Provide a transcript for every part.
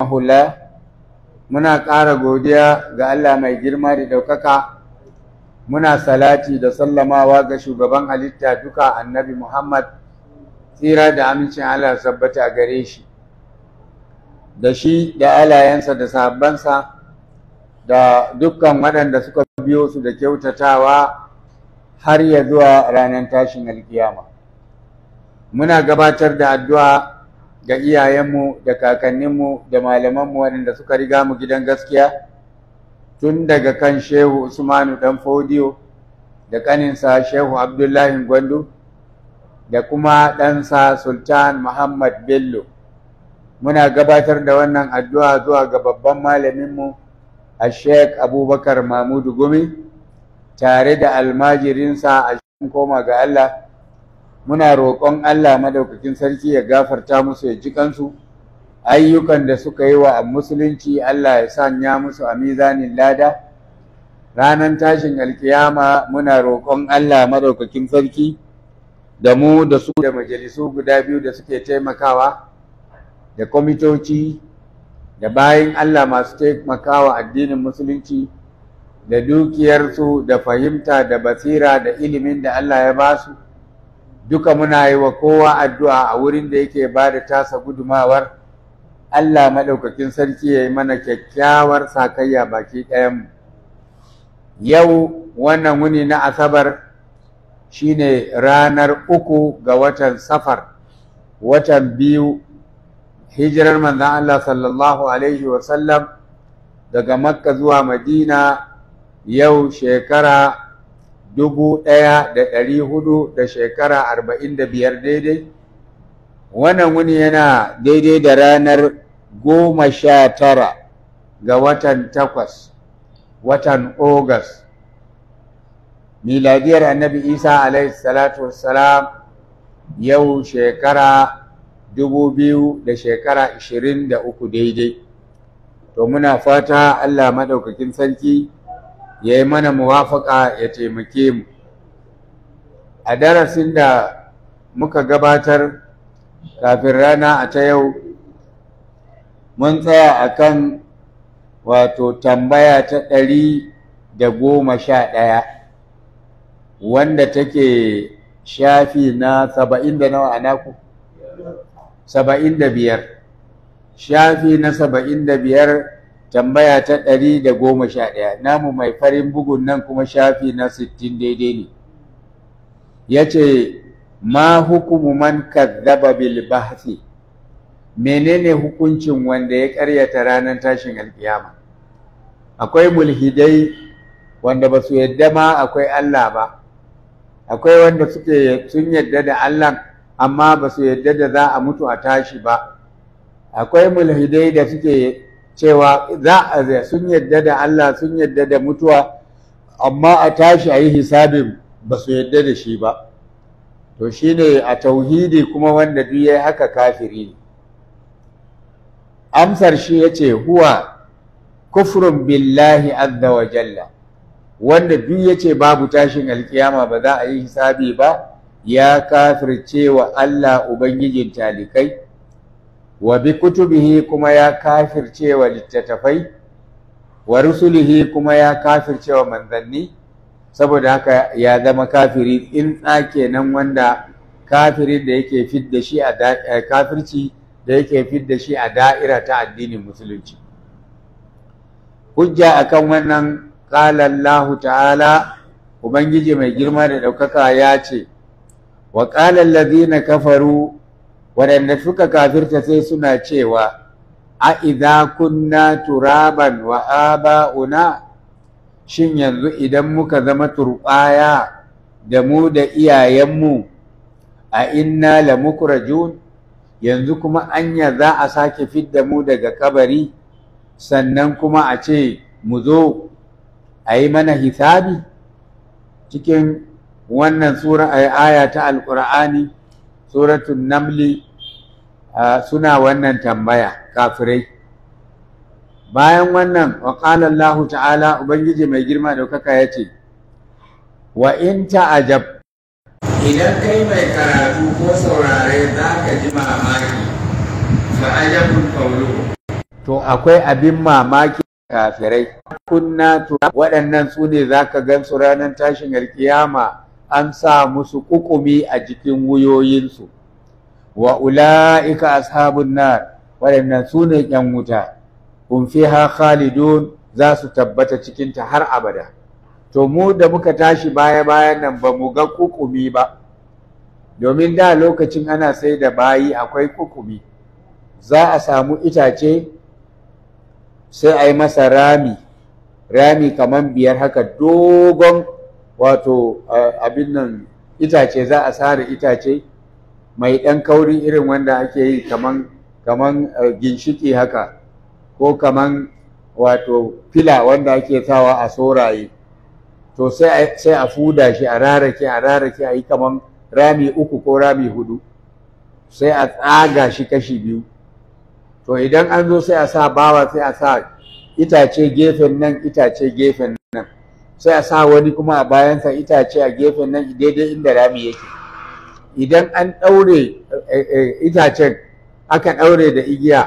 hula muna ƙara godiya ga Allah mai girma da ɗaukaka muna salati da sallamawa ga shugaban halitta duka annabi Muhammad tsira da amincin Allah sabbata a gare shi da shi da alayensa da sahabbansa da dukkan waɗanda suka biyo su da kyautatawa har ya zuwa ranar tashin alkiyama muna gabatar da addu'a ga iyayenmu da kakanninmu da malamanmu waɗanda suka riga mu gidan gaskiya tun daga kan shehu usmanu dan fodiyo da ƙaninsa shehu abdullahi gwandu da kuma ɗansa sultan muhammad bello muna gabatar da wannan addu'a zuwa ga babban malaminmu a sheik abubakar mahmudu gumi tare da almajirinsa a cikin koma ga allah muna roƙon Allah madaukakin sarki ya gafarta musu ya ji kansu ayyukan da suka yi wa musulunci Allah ya sanya musu a mizanin lada ranar tashin alkiyama muna roƙon Allah madaukakin sarki da mu da su da majalisu guda biyu da suke taimakawa da kwamitoci da bayan Allah masu taimakawa addinin musulunci da dukiyarsu da fahimta da basira da ilimin da Allah ya ba su duka muna yi wa kowa addu'a a wurin da yake ba da tasa gudumawar Allah maɗaukakin sarki ya yi mana kyakkyawar sakayya baki ɗayanmu. Yau wannan wuni na Asabar shine ranar uku ga watan safar, watan biyu, hijirar manzan Allah sallallahu Alaihi wasallam daga Makka zuwa Madina yau shekara dubu ɗaya da ɗari hudu da shekara arba'in da biyar daidai wannan wuni yana daidai da ranar goma sha tara ga watan takwas watan ogas miladiyar annabi isa alaihi salatu wassalam yau shekara dubu biyu da shekara ashirin da uku daidai to muna fata allah maɗaukakin sarki ya yi mana muwafaka ya taimake mu a darasin da muka gabatar kafin rana a ta yau mun tsaya a kan wato tambaya ta ɗari da goma sha ɗaya wanda take shafi na saba'in da nawa a naku saba'in da biyar shafi na saba'in da biyar tambaya ta ɗari da goma sha ɗaya namu mai farin bugun nan kuma shafi na sittin daidai ne ya ce ma hukumu man kazzaba bil bahsi menene hukuncin wanda ya ƙaryata ranar tashin alkiyama akwai mulhidai wanda ba su yadda ma akwai Allah ba akwai wanda suke sun yadda da Allah amma ba su yadda da za a mutu a tashi ba akwai mulhidai da suke cewa za a sun yadda da Allah sun yadda da mutuwa amma a tashi a yi hisabin ba su yadda da shi ba to shi ne a tauhidi kuma wanda duk ya haka kafiri ne amsar shi ya ce huwa kufrun billahi azza wa jalla wanda duk ya ce babu tashin alkiyama ba za a yi hisabi ba ya kafirce wa Allah ubangijin talikai wa bi kutubihi kuma ya kafirce wa littattafai wa rusulihi kuma ya kafirce wa manzanni saboda haka ya zama kafiri in kenan wanda kafirin da yake fidda shi a kafirci da yake fidda shi a da'ira ta addinin musulunci hujja akan wannan qala Allah ta'ala ubangiji mai girma da ɗaukaka ya ce wa qala allazina kafaru waɗanda suka kafirta sai suna cewa a idza kunna turaban wa aba'una shin yanzu idan muka zama turɓaya da mu da iyayenmu a inna la mukrajun yanzu kuma anya za a sake fidda mu daga kabari sannan kuma a ce mu zo a yi mana hisabi cikin wannan sura aya ta alƙur'ani suratun namli suna wannan tambaya kafirai bayan wannan wa Allah ta'ala ubangiji mai girma daukaka ya ce wa in ta'ajab idan kai mai karatu ko saurare za ka ji mamaki fa ajabun qawluhu to akwai abin mamaki kafirai kunna to waɗannan su ne za ka gan su ranar tashin alkiyama an sa musu kukumi a jikin wuyoyinsu wa ula'ika ashabun nar waɗannan su ne ƴan wuta hum fiha khalidun za su tabbata cikinta har abada to mu da muka tashi baya bayan nan ba mu ga kukumi ba domin da lokacin ana sai da bayi akwai kukumi za a samu itace sai a yi masa rami rami kamar biyar haka dogon wato abin nan itace za a sare itace mai ɗan kauri irin wanda ake yi kaman kaman ginshiki haka ko kaman wato fila wanda ake sawa a soraye to sai a fuda shi a rarake a rarake a yi kaman rami uku ko rami hudu sai a tsaga shi kashi biyu to idan an zo sai a sa bawa sai a sa itace gefen nan itace gefen nan sai a sa wani kuma a bayansa itace a gefen nan daidai inda rami yake idan an ɗaure itacen aka ɗaure da igiya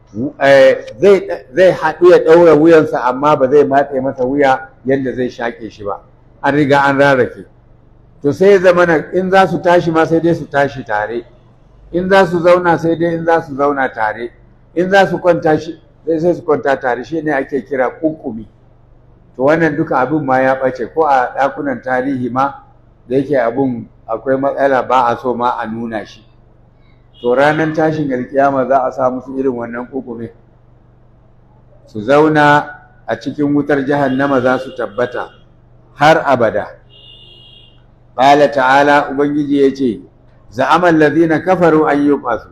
zai haɗu ya ɗaura wuyansa amma ba zai matse masa wuya yadda zai shaƙe shi ba an riga an rarrake to sai zama in za su tashi ma sai dai su tashi tare in za su zauna sai dai in za su zauna tare in za su kwanta shi sai sai su kwanta tare shi ne ake kira kunkumi to wannan duka abin ma ya ɓace ko a ɗakunan tarihi ma da yake abin akwai matsala ba a so ma a nuna shi to ranar tashin alkiyama za a sa musu irin wannan kunkumi su zauna a cikin wutar jahannama za su tabbata har abada qala ta'ala ubangiji yace za'ama allazina kafaru an yub'asu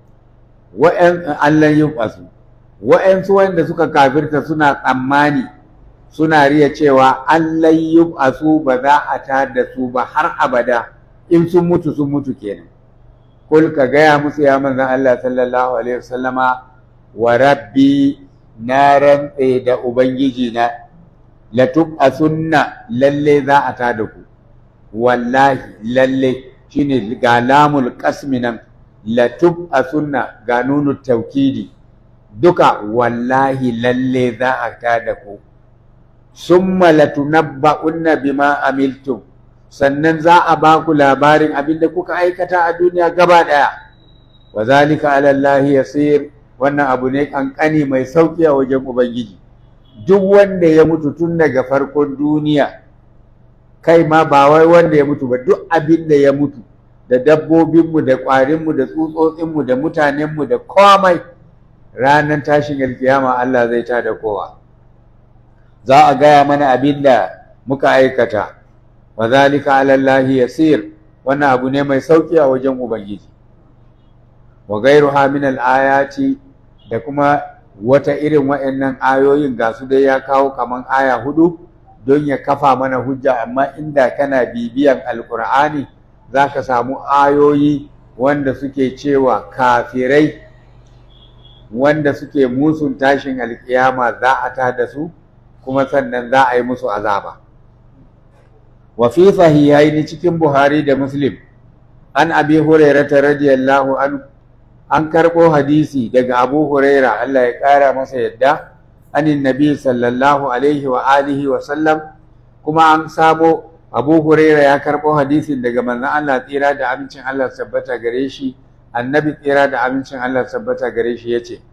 wa'an allan yub'asu wa'ansu wanda suka kafirta suna tsammani suna riya cewa allan yub'asu ba za a tada su ba har abada in sun mutu sun mutu kenan kul ka gaya musu ya manzon Allah sallallahu alaihi wasallama wa rabbi na rantse da ubangiji na latub asunna lalle za a tada ku wallahi lalle shine ga lamul qasmi nan latub asunna ga nunu taukidi duka wallahi lalle za a tada ku summa latunabba'unna bima amiltum sannan za a ba ku labarin abin da kuka aikata a duniya gaba daya wa zalika ala Allah yasir wannan abu ne kankani mai sauki a wajen ubangiji duk wanda ya mutu tun daga farkon duniya kai ma ba wai wanda ya mutu ba duk abin da ya mutu da dabbobinmu da ƙwarinmu da tsutsotsinmu da mutanenmu da komai ranar tashin alkiyama Allah zai ta da kowa za a gaya mana abin da muka aikata wa zalika ala Allah yasir wannan abu ne mai sauki a wajen ubangiji wa ghayruha min al-ayati da kuma wata irin wa'annan ayoyin ga su dai ya kawo kaman aya hudu don ya kafa mana hujja amma inda kana bibiyan alkur'ani za ka samu ayoyi wanda suke cewa kafirai wanda suke musun tashin alkiyama za a ta da su kuma sannan za a yi musu azaba wa fi sahihaini cikin buhari da muslim an abi hurairata radiyallahu anhu an karɓo hadisi daga abu huraira Allah ya ƙara masa yadda anin nabi sallallahu alaihi wa alihi wa sallam kuma an samo abu huraira ya karɓo hadisin daga manzon Allah tsira da amincin Allah tabbata gare shi annabi tsira da amincin Allah tabbata gare shi yace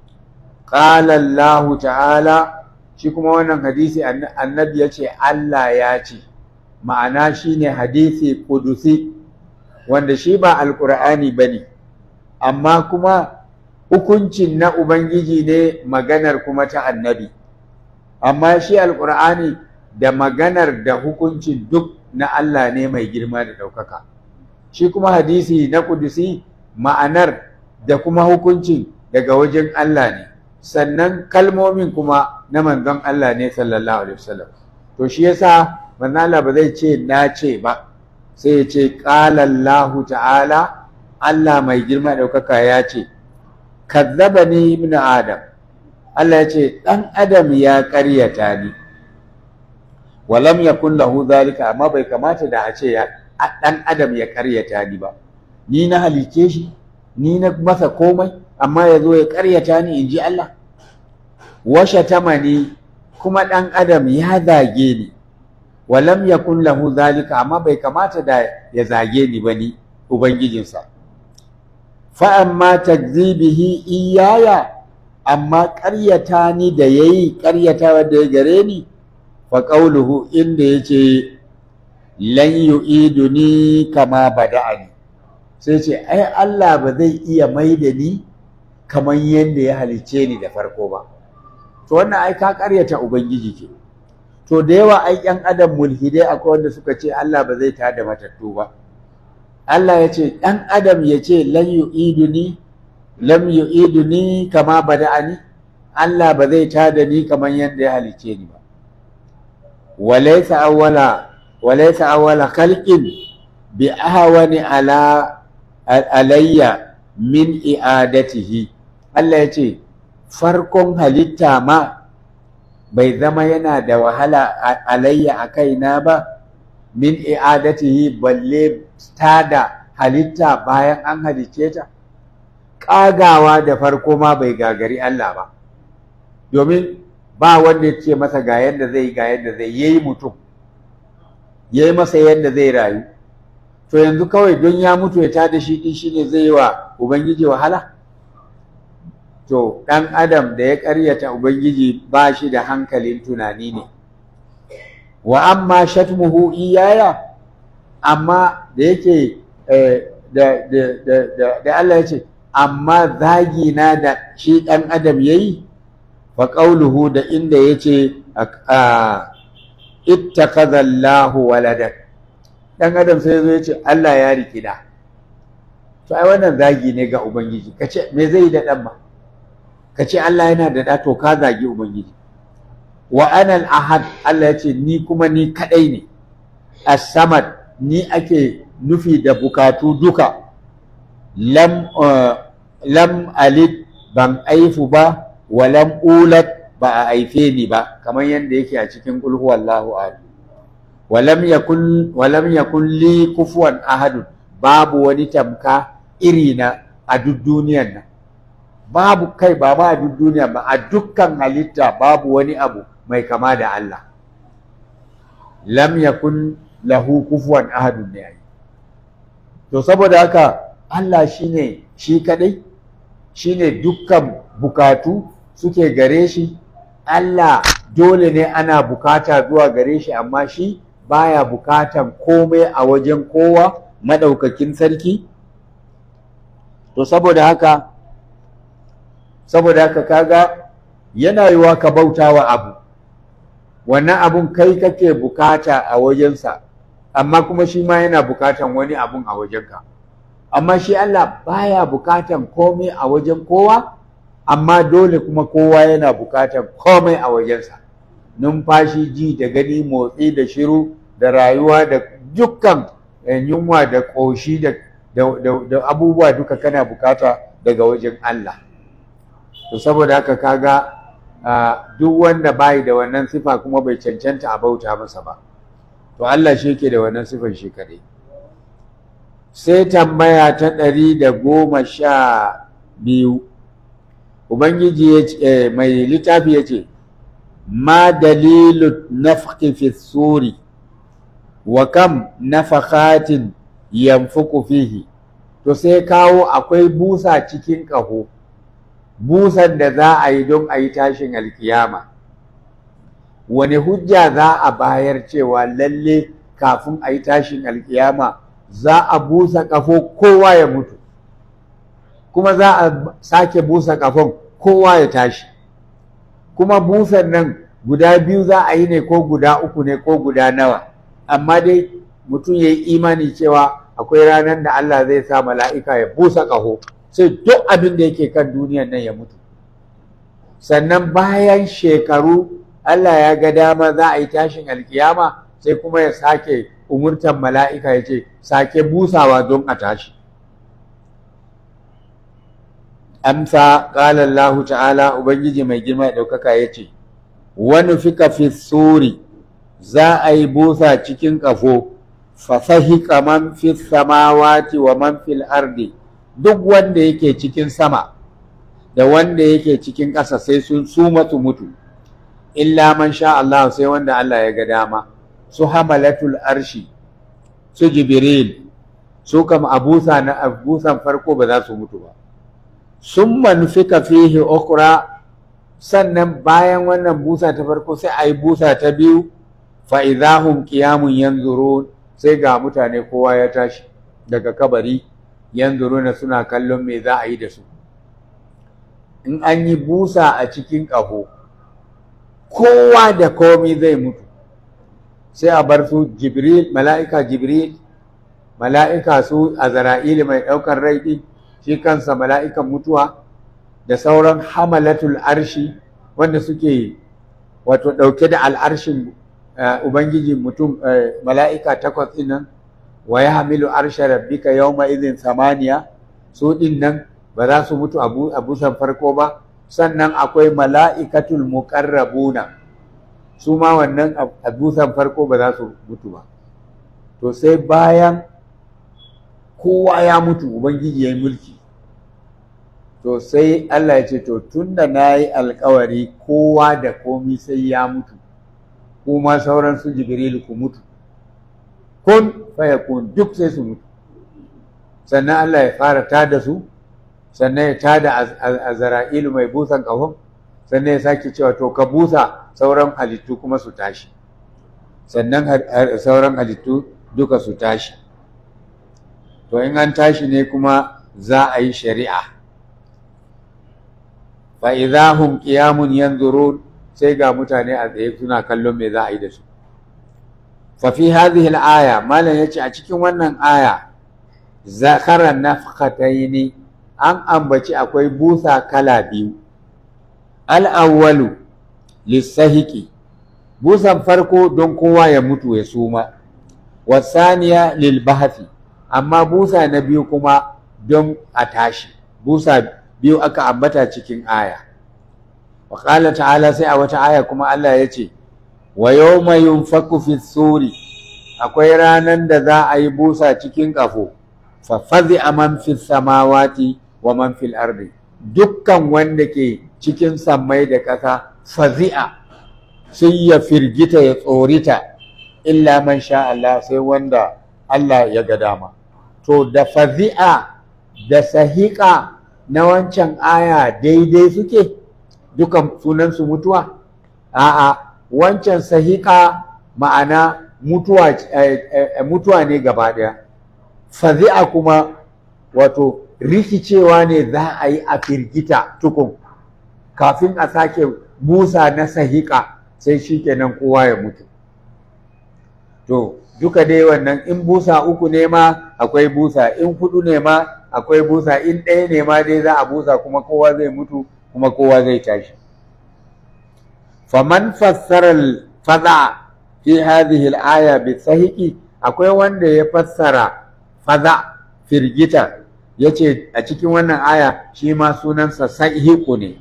qala Allah ta'ala shi kuma wannan hadisi annabi yace Allah ya ce ma'ana shine hadisi kudusi wanda shi ba alqur'ani bane amma kuma hukuncin na Ubangiji ne maganar kuma ta annabi, amma shi alƙur'ani da maganar da hukuncin duk na Allah ne mai girma da ɗaukaka. Shi kuma hadisi na kudusi ma'anar da kuma hukuncin daga wajen Allah ne, sannan kalmomin kuma na manzon Allah ne sallallahu Alaihi wasallam. To shi yasa manzon Allah ba zai ce na ce ba, sai ya ce ƙalallahu ta'ala Allah mai girma ɗaukaka ya ce, Kazzaba ni ibn Adam, Allah ya ce, ɗan Adam ya ƙaryata ni, walam ya kun lahu zalika, amma bai kamata da a ce ɗan Adam ya ƙaryata ni ba. Ni na halice shi, ni na masa komai, amma ya zo ya ƙaryata ni in ji Allah. washe tamani kuma ɗan adam ya zage ni walam yakun lahu zalika amma bai kamata da ya zage ni ba ni ubangijinsa fa amma takzibihi iyaya amma ƙaryata ni da yayi ƙaryata da ya gare ni fa qawluhu inda yace lan yu'iduni kama bada'ani sai ce ai Allah ba zai iya mai da ni kamar yadda ya halicce ni da farko ba to wannan ai ka ƙaryata ubangiji ke to da yawa ai ƴan adam mulhidai akwai wanda suka ce Allah ba zai tada matattu ba Allah ya ce ɗan adam ya ce lan yu'iduni lam yu'iduni kama bada'ani Allah ba zai tada ni kamar yadda ya halicce ni ba walaysa awwala walaysa awwala khalqin bi ahwani ala alayya min i'adatihi Allah ya ce farkon halitta ma bai zama yana da wahala alayya a kaina ba min i'adatihi balle tada halitta bayan an halicce ta ƙagawa da farko ma bai gagari Allah ba domin ba wanda ya ce masa ga yadda zai ga yadda zai yayi mutum yayi masa yadda zai rayu to yanzu kawai don ya mutu ya tada shi din shine zai yi wa ubangiji wahala to ɗan adam da ya ƙaryata ubangiji ba shi da hankalin tunani ne wa amma shatmuhu iyaya amma da yake da da Allah ya ce amma zagi na da shi ɗan adam yayi fa qawluhu da inda yace ittakhadha Allahu waladan dan adam sai zo yace Allah ya riki da to ai wannan zagi ne ga ubangiji kace me zai yi da dan ba kace Allah yana da da to ka zagi ubangiji wa ana al-ahad Allah yace ni kuma ni kadai ne as-samad ni ake nufi da bukatu duka lam lam alid ban aifu ba wa lam ulat ba a aife ni ba kamar yadda yake a cikin qul huwallahu ahad wa lam yakun wa lam yakun li kufuwan ahad babu wani tamka irina a duk duniyar nan babu kai ba ma a duk duniya ba a dukkan halitta babu wani abu mai kama da Allah lam yakun lahu kufuwan ahadun ne to saboda haka Allah shine shi kadai shine dukkan bukatu suke gare shi Allah dole ne ana bukata zuwa gare shi amma shi baya bukatan komai a wajen kowa madaukakin sarki to saboda haka saboda haka kaga yana yiwa ka bautawa abu wannan abun kai kake bukata a wajensa amma kuma shi ma yana bukatan wani abun a wajenka amma shi Allah baya bukatan komai a wajen kowa amma dole kuma kowa yana bukatan komai a wajensa numfashi ji da gani motsi da shiru da rayuwa da dukkan yunwa da ƙoshi da, da abubuwa duka kana bukata daga wajen Allah to saboda haka kaga duk wanda bai da wannan sifa kuma bai cancanta a bauta masa ba to Allah shi yake da wannan sifar shi kadai sai tambaya ta ɗari da goma sha biyu ubangiji ya ce mai littafi ya ce ma dalilu nafki fi suri wa kam nafakatin yanfuku fihi to sai kawo akwai busa cikin ƙaho busan da za a yi don a yi tashin alkiyama wani hujja za a bayar cewa lalle kafin a yi tashin alkiyama za a busa ƙafo kowa ya mutu kuma za a sake busa ƙafon kowa ya tashi kuma busan nan guda biyu za a yi ne ko guda uku ne ko guda nawa amma dai mutum ya yi imani cewa akwai ranar da Allah zai sa mala'ika ya busa ƙaho sai duk abin da yake kan duniyan nan ya mutu sannan bayan shekaru Allah ya ga dama za a yi tashin alkiyama sai kuma ya sake umurtan mala'ika ya ce sake busawa don a tashi amsa ƙala Allah ta'ala ubangiji mai girma ɗaukaka ya ce wani fika fi suri za a yi busa cikin ƙafo fasahi man fi samawati wa man fil ardi duk wanda yake cikin sama da wanda yake cikin ƙasa sai sun suma su mutu illa man sha Allah sai wanda Allah ya ga dama su hamalatul arshi su jibril su kam abusa na abusan farko ba za su mutu ba sun manufika fihi ukra sannan bayan wannan busa ta farko sai a yi busa ta biyu fa'izahun ƙiyamun yanzurun sai ga mutane kowa ya tashi daga kabari yanzuruna suna kallon me za a yi da su in an yi busa a cikin ƙaho kowa da komi zai mutu sai a bar su jibril mala'ika jibril mala'ika su a zara'ili mai ɗaukar rai ɗin shi kansa mala'ikan mutuwa da sauran hamalatul arshi wanda suke wato ɗauke da al'arshin ubangiji mutum mala'ika takwas ɗin nan wa ya hamilu arsha rabbika yawma idin samaniya su ɗin nan ba za su mutu a busan farko ba sannan akwai mala'ikatul muqarrabuna su ma wannan a busan farko ba za su mutu ba to sai bayan kowa ya mutu ubangiji ya yi mulki to sai Allah ya ce to tunda na yi alkawari kowa da komi sai ya mutu kuma sauran su jibrilu ku mutu kun fayakun duk sai su mutu sannan Allah ya fara tada su sannan ya tada azra'ilu mai busan ƙahon sannan ya sake cewa to ka busa sauran halittu kuma su tashi sannan sauran halittu duka su tashi to in an tashi ne kuma za a yi shari'a fa idahum qiyamun yanzurun sai ga mutane a tsaye suna kallon me za a yi da su fa fi hadhihi al-aya malam yace a cikin wannan aya zakara nafqataini an ambaci akwai busa kala biyu al-awwalu lisahiki busan farko don kowa ya mutu ya suma wasaniya lil bahthi amma busa na biyu kuma don a tashi busa biyu aka ambata cikin aya wa qala ta'ala sai a wata aya kuma Allah ya ce wa yawma yunfaku fi suri akwai ranan da za a yi busa cikin kafo fa fazi man fi samawati wa man fil ardi dukkan wanda ke cikin sammai da ƙasa fazi'a sai ya firgita ya tsorita illa man sha Allah sai wanda Allah ya ga dama to da fazi'a da sahiƙa na wancan aya daidai suke dukan sunansu mutuwa a'a wancan sahiƙa ma'ana mutuwa mutuwa ne gaba ɗaya fazi'a kuma wato rikicewa ne za a yi a firgita tukun kafin a sake busa na sahiƙa sai shi kenan kowa ya mutu to duka dai wannan in busa uku ne ma akwai busa in hudu ne ma akwai busa in ɗaya ne ma dai za a busa kuma kowa zai mutu kuma kowa zai tashi faman fassara faza fi hadhihi al-aya bi sahiqi akwai wanda ya fassara faza firgita yace a cikin wannan aya shi ma sunansa sahiqu ne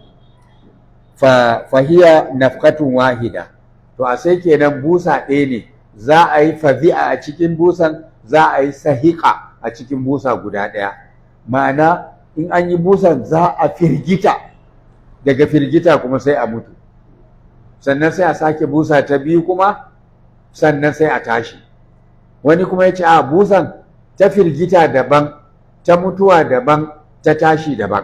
fa fahiya nafqatun wahida to a sai kenan busa ɗaya ne za a yi fazi'a a cikin busan za a yi sahiqa a cikin busa guda ɗaya ma'ana in an yi busan za a firgita daga firgita kuma sai a mutu sannan sai a sake busa ta biyu kuma sannan sai a tashi wani kuma ya ce a busan ta firgita daban ta mutuwa daban ta tashi daban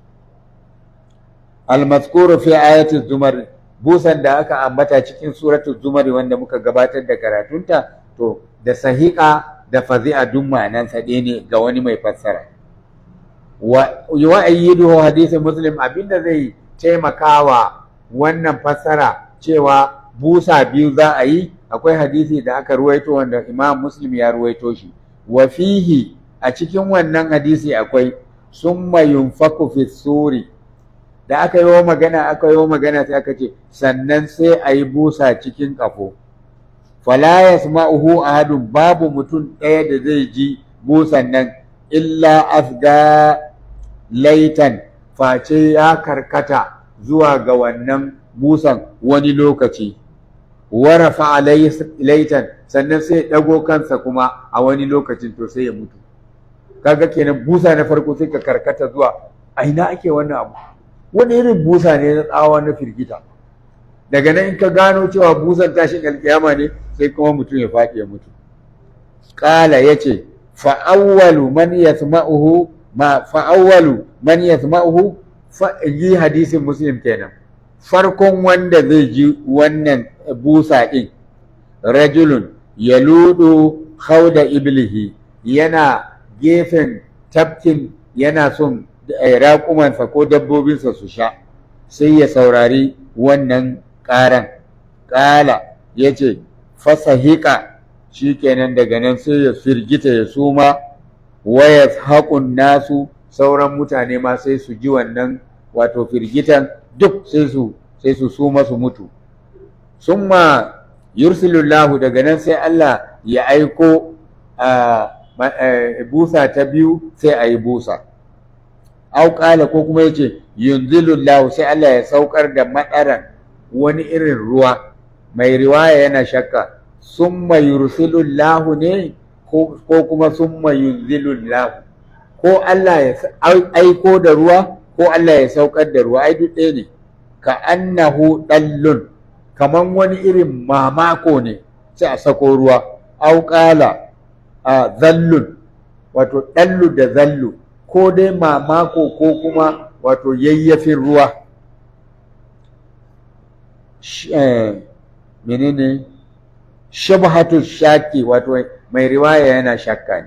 almaskuru fi ayatul zumar busan da aka ambata cikin suratul zumar wanda muka gabatar da karatunta to da sahiqa da fazi'a duk ma'anansa ɗaya ne ga wani mai fassara wa ayyiduhu hadisin muslim abinda zai taimakawa wannan fassara cewa busa biyu za a yi akwai hadisi da aka ruwaito wanda imam muslim ya ruwaito shi wa fihi a cikin wannan hadisi akwai summa yunfaku fi suri da aka yi wa magana aka yi wa magana sai aka ce sannan sai a yi busa cikin kafo fala yasma'uhu ahadun babu mutum ɗaya da zai ji busan nan illa asga laitan face ya karkata zuwa ga wannan busan wani lokaci warafa laitan sannan sai ɗago kansa kuma a wani lokacin to sai ya mutu kaga kenan busa na farko sai ka karkata zuwa a ina ake wannan abu wani irin busa ne na tsawa na firgita daga nan in ka gano cewa busan tashin alkiyama ne sai kuma mutum ya faɗi ya mutu ƙala ya ce fa'awwalu man yasma'uhu ma fa'awwalu man yasma'uhu fa yi hadisin muslim kenan farkon wanda zai ji wannan busa ɗin rajulun ya ludu hauda iblihi yana gefen tafkin yana son raƙumansa ko dabbobinsa su sha sai ya saurari wannan ƙaran ƙala ya ce fasahika shi kenan daga nan sai ya firgita ya suma waya haƙun nasu sauran mutane ma sai su ji wannan wato firgitan duk sai su sai su suma su mutu summa yursilullahu daga nan sai Allah ya aiko busa ta biyu sai a yi busa au ƙala ko kuma yace yunzilullahu sai Allah ya saukar da madaran wani irin ruwa mai riwaya yana shakka summa yursilullahu ne ko kuma summa yunzilullahu ko Allah ya aiko da ruwa ko Allah ya saukar da ruwa ai duk ɗaya ne ka annahu dallun kaman wani irin mamako ne sai a sako ruwa au qala a zallun wato dallu da zallu ko dai mamako ko kuma wato yayyafin ruwa menene shabhatu shaki wato mai riwaya yana shakka ne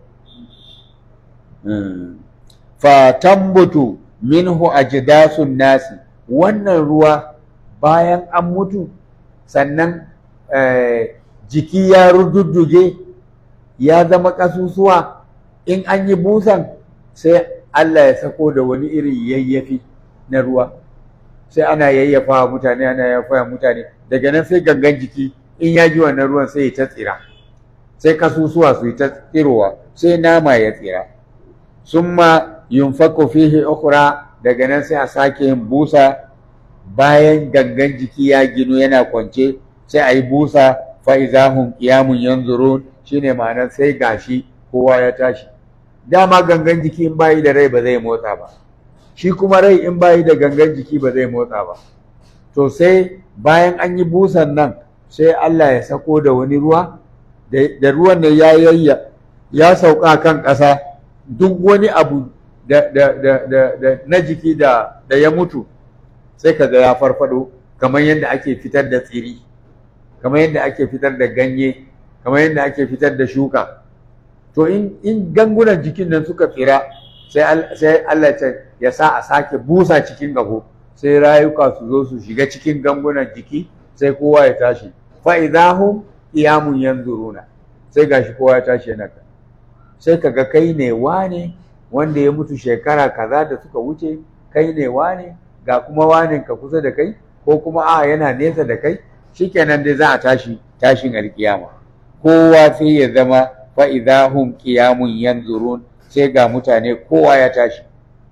fa tambutu minhu ajdasun nasi wannan ruwa bayan an mutu sannan jiki ya rududduge ya zama ƙasusuwa in an yi busan sai Allah ya sako da wani irin yayyafi na ruwa sai ana yayyafa wa mutane ana yayyafa wa mutane daga nan sai gangan jiki in ya ji wannan ruwan sai ya ta tsira sai kasusuwa su yi ta tsirowa sai nama ya tsira summa yunfaku fihi ukhra daga nan sai a sake yin busa bayan gangan jiki ya ginu yana kwance sai a yi busa fa izahum qiyamun yanzurun shine ma'anar sai gashi kowa ya tashi dama gangan jiki in bayi da rai ba zai motsa ba shi kuma rai in bayi da gangan jiki ba zai motsa ba to sai bayan an yi busan nan sai Allah ya sako da wani ruwa da ruwan ne ya yayya ya sauka kan ƙasa duk wani abu da, da, da, da, da na jiki da, da ya mutu sai kaga ya farfado kamar yadda ake fitar da tsiri kamar yadda ake fitar da ganye kamar yadda ake fitar da shuka to in, in gangunan jikin nan suka tsira sai Allah ya sa a sake busa cikin gabo sai rayuka su zo su shiga cikin gangunan jiki sai kowa ya tashi fa idahum qiyamun yanzuruna sai gashi kowa ya tashi yana ka sai kaga kai ne wane wanda ya mutu shekara kaza da suka wuce kai ne wane ga kuma wanin ka kusa da kai ko kuma a yana nesa da kai shikenan dai za a tashi tashin alkiyama kowa sai ya zama fa idahum qiyamun yanzurun sai ga mutane kowa ya tashi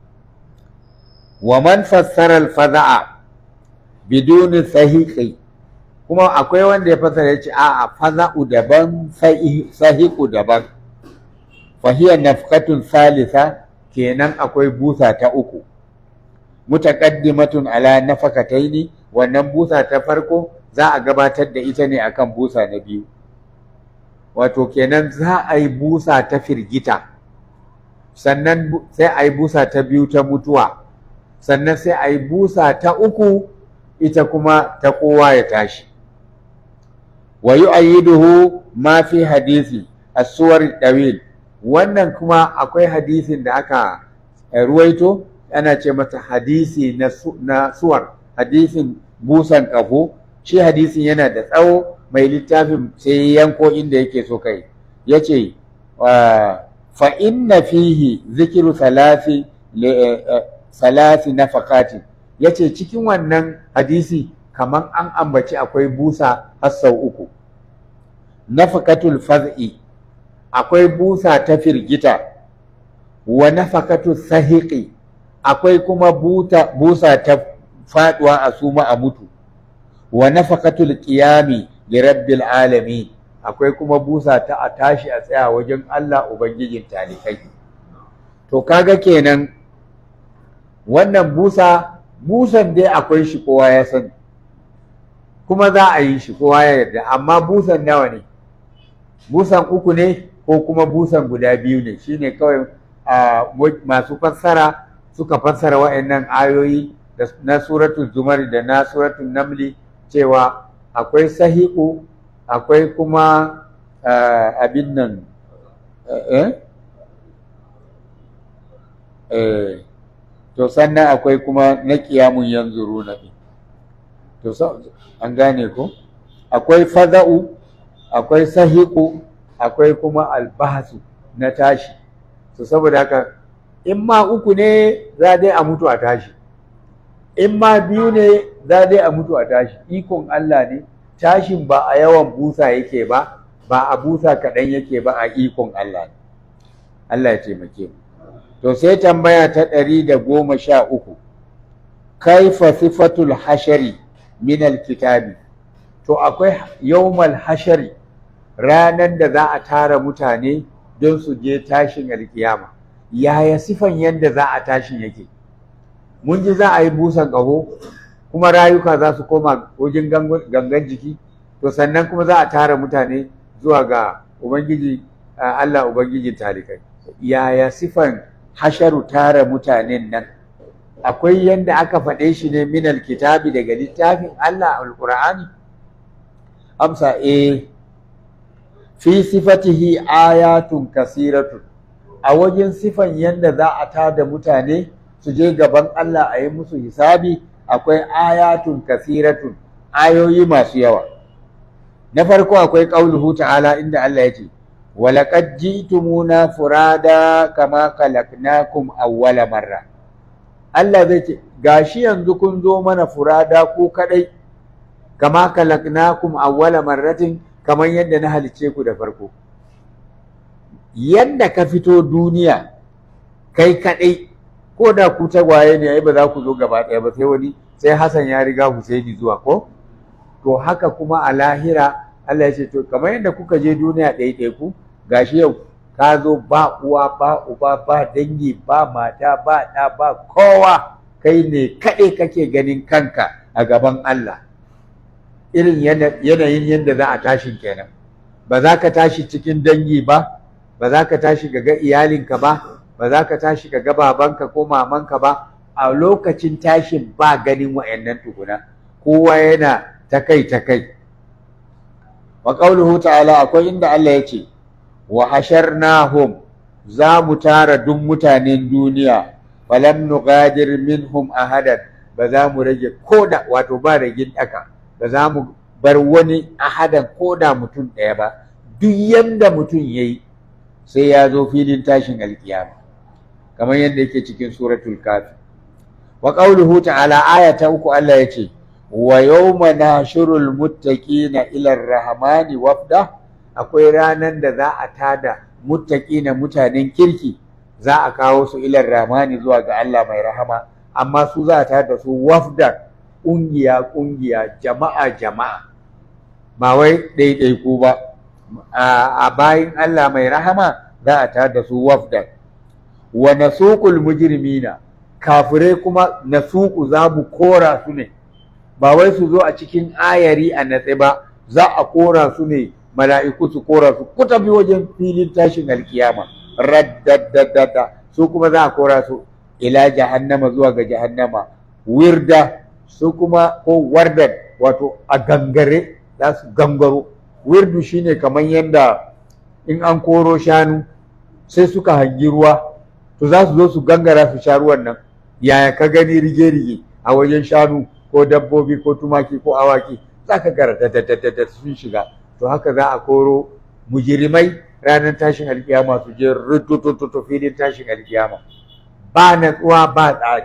wa man fassara al-faza'a biduni sahiqi kuma akwai wanda ya fassara yace a'a faza'u daban sahiqu daban fa hiya nafqatun salisa kenan akwai busa ta uku mutaqaddimatun ala nafaqataini wannan busa ta farko za a gabatar da ita ne akan busa na biyu wato kenan za a yi busa ta firgita sannan sai a yi busa ta biyu ta mutuwa sannan sai a yi busa ta uku ita kuma ta kowa ya tashi wa yu'ayyiduhu ma fi hadisi as-suwar dawil wannan kuma akwai hadisin da aka ruwaito ana ce mata hadisi na, na suwar hadisin busan kafo shi hadisin yana da tsawo mai littafin sai yanko inda yake so kai yace fa inna fihi zikiru salasi salasi nafaqatin yace cikin wannan hadisi kaman an ambaci akwai busa har sau uku nafaqatul faz'i akwai busa ta firgita wa nafaqatul sahiqi akwai kuma buta busa ta faduwa a suma a mutu wa nafaqatul qiyami li rabbil alamin akwai kuma busa ta a tashi a tsaya wajen Allah ubangijin talikai to kaga kenan wannan busa busan dai akwai shi kowa ya sani kuma za a yi shi kowa ya yarda amma busan nawa ne busan uku ne ko kuma busan guda biyu ne shine kawai masu fassara suka fassara wa'annan ayoyi na suratul zumar da na suratul namli cewa akwai sahiku akwai kuma abin nan to sannan akwai kuma na kiyamun yanzu runa to an gane ko akwai faza'u akwai sahiku akwai kuma albahasu na tashi to saboda haka in ma uku ne za dai a mutu a tashi in ma biyu ne za dai a mutu a tashi ikon Allah ne tashin ba a yawan busa yake ba ba a busa kaɗan yake ba a ikon Allah ne Allah ya taimake mu to sai tambaya ta ɗari da goma sha uku kaifa sifatul hashari min alkitabi to akwai yawmal hashari ranan da za a tara mutane don su je tashin alkiyama yaya sifan yadda za a tashin yake mun ji za a yi busan ƙaho kuma rayuka za su koma wajen gangan jiki to sannan kuma za a tara mutane zuwa ga ubangiji Allah ubangijin talikai yaya sifan hasharu tara mutanen nan akwai yadda aka faɗe shi ne minal kitabi daga littafin Allah alƙur'ani amsa eh fi sifatihi ayatun kasiratun a wajen sifan yadda za a tada mutane su je gaban Allah a yi musu hisabi akwai ayatun kasiratun ayoyi masu yawa na farko akwai qauluhu ta'ala inda Allah ya ce walaqad ji'tumuna furada kama khalaqnakum awwala marra Allah zai ce gashi yanzu kun zo mana furada ku kadai kama khalaqnakum awwala marratin kamar yadda na halice ku da farko yadda ka fito duniya kai kadai ko da ku tagwaye ne ai ba za ku zo gaba ɗaya ba sai wani sai Hassan ya riga Husaini zuwa ko to haka kuma a lahira Allah ya ce to kamar yadda kuka je duniya ɗaya ku gashi yau ka zo ba uwa ba uba ba dangi ba mata ba ɗa ba kowa kai ne kaɗai kake ganin kanka a gaban Allah irin yanayin yadda za a tashin kenan ba za ka tashi cikin dangi ba ba za ka tashi ga iyalinka ba ba za ka tashi ga babanka ko mamanka ba a lokacin tashin ba ganin wa'annan tukuna kowa yana ta kai ta kai wa qauluhu ta'ala akwai inda Allah ya ce wa hasharnahum za mu tara duk mutanen duniya falam nugadir minhum ahadan ba za mu rage koda wato ba ragin daka ba za mu bar wani ahadan koda mutum ɗaya ba duk yanda mutum yayi sai ya zo filin tashin alkiyama kamar yadda yake cikin suratul kafi wa qauluhu ta'ala aya ta uku Allah yace wa yawma nashurul muttaqina ila rahmani wafda akwai ranan da za a tada muttaqina mutanen kirki za a kawo su ila rahmani zuwa ga Allah mai rahama amma su za a tada su wafda kungiya kungiya jama'a jama'a ba wai ɗaiɗaiku ba a bayin Allah mai rahama za a tada su wafda wa nasuqul mujrimina kafirai kuma nasuqu za mu kora su ne ba wai su zo a cikin ayari a natse ba za a kora su ne mala'iku su kora su ku tafi wajen filin tashin alkiyama raddaddadda su kuma za a kora su ila jahannama zuwa ga jahannama wirda su kuma ko wardan wato a gangare za su gangaro wirdu shine kamar yadda in an koro shanu sai suka hangi ruwa to za su zo su gangara su sha ruwan nan yaya ka gani rige-rige a wajen shanu ko dabbobi ko tumaki ko awaki za ka gara da sun shiga to haka za a koro mujirimai ranar tashin alkiyama su je rututututu filin tashin alkiyama ba natsuwa ba tsari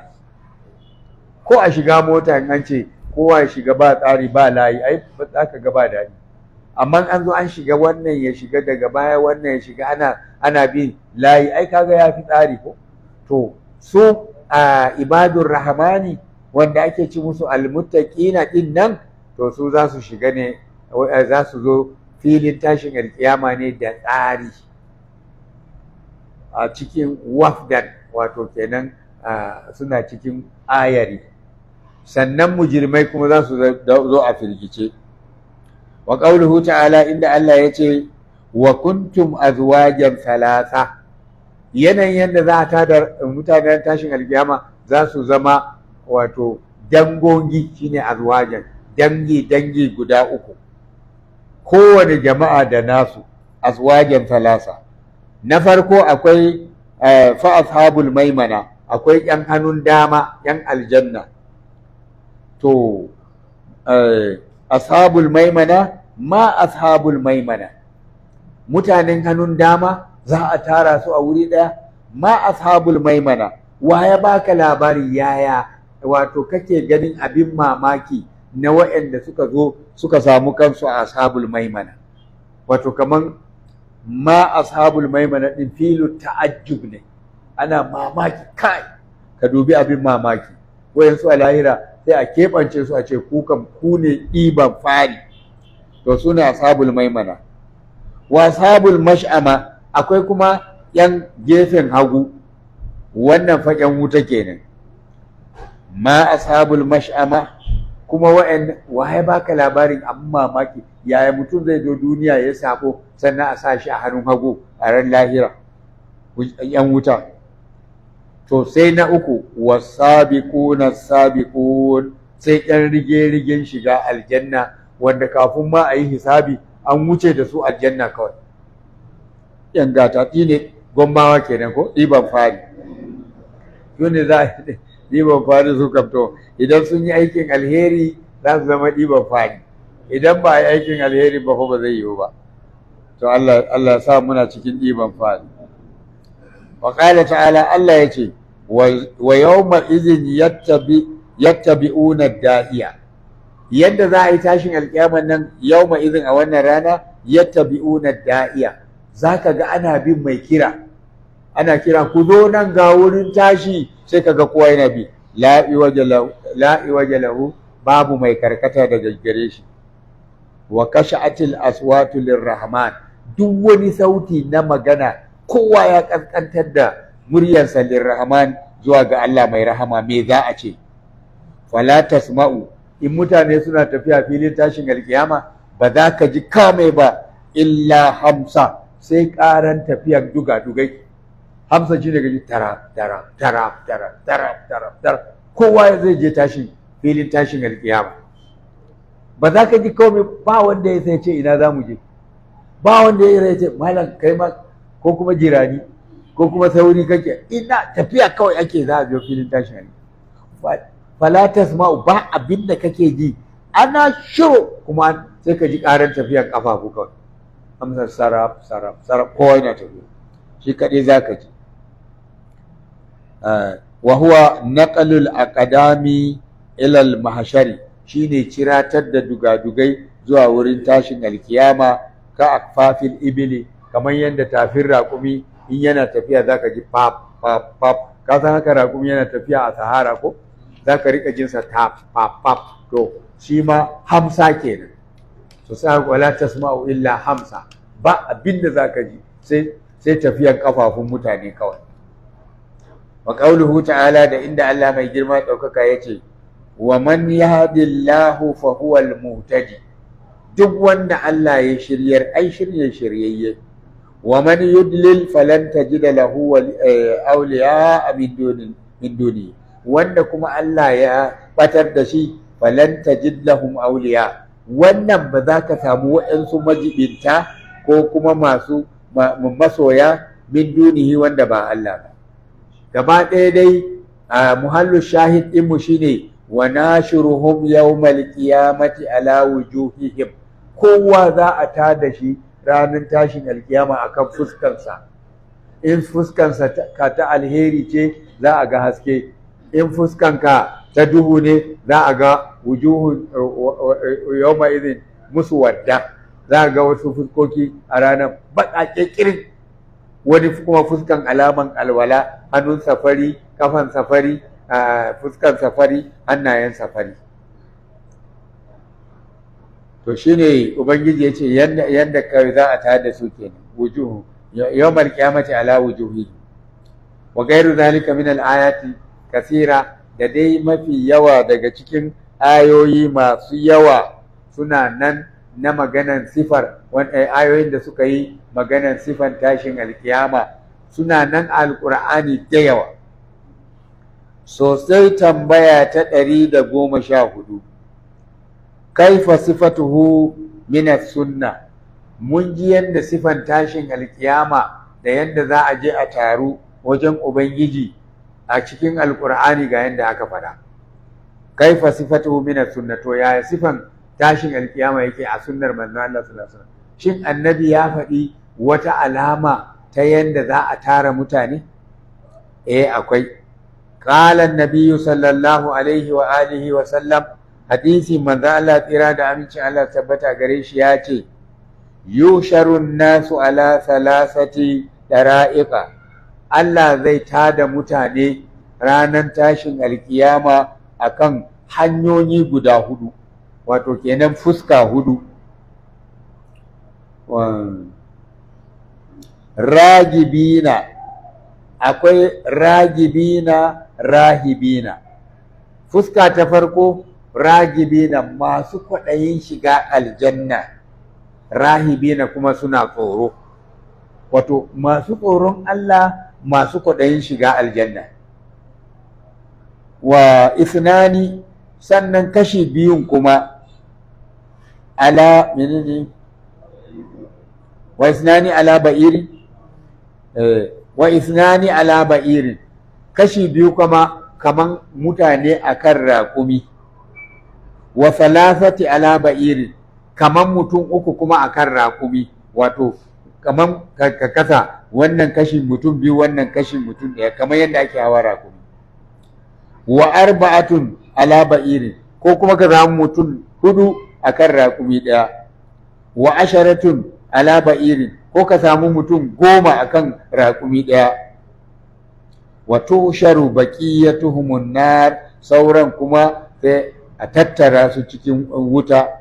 ko a shiga mota in an ce kowa ya shiga ba tsari ba layi ai ba za ka ga ba daɗi amma an zo an shiga wannan ya shiga daga baya wannan ya shiga ana ana bin layi ai kaga ya fi tsari ko to su a ibadur rahmani wanda ake ci musu almuttaqina din nan to su za su shiga ne za su zo filin tashin alkiyama ne da tsari a cikin wafdan wato kenan suna cikin ayari sannan mujirmai kuma za su zo a firgice wa qauluhu ta'ala inda Allah ya ce wa kuntum azwajan thalatha yanayin yadda za a tada mutanen tashin alkiyama za su zama wato dangogi shine azwajan dangi dangi guda uku kowane jama'a da nasu azwajan thalasa na farko akwai fa ashabul maimana akwai yan hannun dama yan aljanna to ashabul maimana ma ashabul maimana mutanen hannun dama za a tara su a wuri ɗaya ma ashabul maimana wa ya baka labari yaya wato kake ganin abin mamaki na waɗanda suka zo suka samu kansu a ashabul maimana wato kaman ma ashabul maimana din filu ta'ajjub ne ana mamaki kai ka dubi abin mamaki wayansu a lahira sai a keɓance su a ce ku kam ku ne ɗiban fari to su ne ashabul maimana wa ashabul mash'ama akwai kuma yan gefen hagu wannan faƙen wuta kenan ma ashabul mash'ama kuma wa'an waye baka labarin abin mamaki yaya mutum zai zo duniya ya sabo sannan a sa shi a hannun hagu a ran lahira yan wuta to sai na uku wasabiquna sabiqun sai yan rige-rigen shiga aljanna wanda kafin ma a yi hisabi an wuce da su aljanna kawai yan gata ne gombawa kenan ko ɗiban fari su ne za a ɗiban fari su kamto idan sun yi aikin alheri za su zama ɗiban fari idan ba a yi aikin alheri ba ba zai yiwu ba to Allah Allah sa muna cikin ɗiban fari wa qala ta'ala Allah ya ce wa yawma idhin yattabi yattabi'una da'iya yadda za a yi tashin alƙiyaman nan yawma idhin a wannan rana yattabi'una da'iya zaka ga ana bin mai kira ana kira ku zo nan ga wurin tashi sai kaga kowa yana bi la iwaja lahu babu mai karkata daga gare shi wa kasha'atil aswatu lirrahman duk wani sauti na magana kowa ya kaskantar da muryarsa lirrahman zuwa ga Allah mai rahama me za a ce fala tasma'u in mutane suna tafiya filin tashin alkiyama ba za ka ji kame ba illa hamsa sai karan tafiyar duga-dugai hamsa shi daga ji tara tara tara tara tara tara tara kowa zai je tashin filin tashin alkiyama ba za ka ji komai ba wanda ya sai ce ina za mu je ba wanda ya ce malam kai ma ko kuma jirani ko kuma sauri kake ina tafiya kawai ake za a zo filin tashin alkiyama fala tasma'u ba abin da kake ji ana shiru kuma sai ka ji karan tafiyar kafafu kawai amsar sarraf sarraf sarraf kowa yana tafiya shi kaɗai za ka ji wa huwa naqalul aqdami ila al mahshari shine ciratar da dugadugai zuwa wurin tashin alkiyama ka akfafil ibili kamar yadda tafin raƙumi in yana tafiya zaka ji pap pap pap ka san haka raƙumi yana tafiya a sahara ko zaka rika jin sa tap pap pap to shi ma hamsa kenan to sai wala tasma'u illa hamsa ba abinda zaka ji sai sai tafiyan kafafun mutane kawai wa qauluhu ta'ala da inda Allah mai girma daukaka yace wa man yahdillahu fa huwa al-muhtadi duk wanda Allah ya shiryar ai shirye shiryayye wa man yudlil falan tajida lahu awliya min duni min duni wanda kuma Allah ya batar da shi falan tajid lahum awliya wannan ba za ka samu waɗansu majibinta ko kuma masu masoya min dunihi wanda ba Allah ba gaba ɗaya dai a muhallu shahid ɗinmu shine wa nashiruhum yawmal qiyamati ala wujuhihim kowa za a tada shi ranar tashin alkiyama akan fuskansa in fuskansa ka ta alheri ce za a ga haske in fuskanka ta duhu ne za a ga wujuhu yawma idin musu wadda za a ga wasu fuskoki a ranar baƙaƙe ƙirin wani kuma fuskan alaman alwala hannun safari kafan safari fuskan safari hannayen safari to shine ubangiji ya ce yadda kawai za a tayar da su kenan wujuhu yawmal qiyamati ala wujuhi wa ghayru zalika min al-ayati kasira da dai mafi yawa daga cikin ayoyi masu yawa suna nan na maganan sifar ayoyin da suka yi maganan sifan tashin alkiyama suna nan alkur'ani da yawa sosai tambaya ta ɗari da goma sha hudu kaifa sifatuhu minas sunna mun ji yadda sifan tashin alkiyama da yadda za a je a taru wajen ubangiji a cikin alkur'ani ga yadda aka faɗa kaifa sifatuhu minas sunna to yaya sifan tashin alkiyama yake a sunnar manzo Allah sallallahu alaihi wasallam shin annabi ya faɗi wata alama ta yanda za a tara mutane eh akwai qala an-nabiy sallallahu alaihi wa alihi wa sallam hadisi manzo Allah tsira da aminci Allah tabbata gare shi ya ce yusharu nasu ala salasati dara'iqa Allah zai tada mutane ranar tashin alkiyama akan hanyoyi guda hudu wato kenan fuska hudu ragibina akwai ragibina rahibina fuska ta farko ragibina masu kwaɗayin shiga aljanna rahibina kuma suna tsoro wato masu tsoron Allah masu kwaɗayin shiga aljanna wa isnani sannan kashi biyun kuma ala menene wa isnani ala ba'iri eh wa isnani ala ba'iri kashi biyu kuma kaman mutane akan raƙumi wa salasati ala ba'iri kaman mutum uku kuma akan raƙumi wato kaman ka kasa wannan kashi mutum biyu wannan kashi mutum ɗaya kamar yadda ake hawa raƙumi wa arba'atun ala ba'iri ko kuma ka samu mutum hudu akan raƙumi ɗaya wa asharatun ala ba'iri ko ka samu mutum goma akan raƙumi ɗaya wa tusharu baqiyatuhumun nar sauran kuma sai a tattara su cikin wuta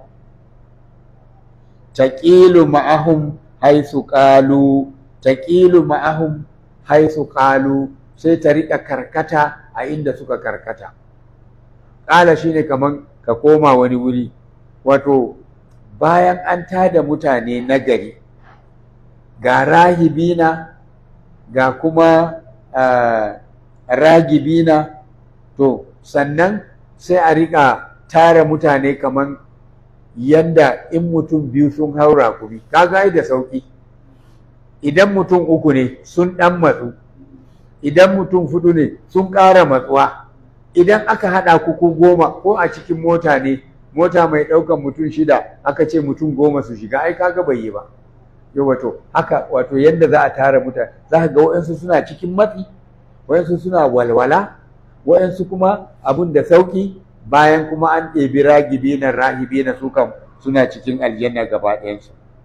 taqilu ma'ahum haisu qalu taqilu ma'ahum haisu qalu sai ta riƙa karkata a inda suka karkata ƙala shine kaman ka koma wani wuri wato bayan an tada mutane nagari ga rahibina ga kuma ragibina to sannan sai a riƙa tara mutane kaman yanda in mutum biyu sun haura kumi kaga da sauƙi idan mutum uku ne sun ɗan matsu idan mutum fudu ne sun ƙara matsuwa idan aka haɗa ku ko goma ko a cikin mota ne mota mai ɗaukan mutum shida aka ce mutum goma su shiga ai kaga bai yi ba yau wato haka wato yadda za a tara mutane za ka ga waɗansu suna cikin matsi waɗansu suna walwala waɗansu kuma abun da sauƙi bayan kuma an ɗebi ragibi na rahibi na su kam suna cikin aljanna gaba ɗayansu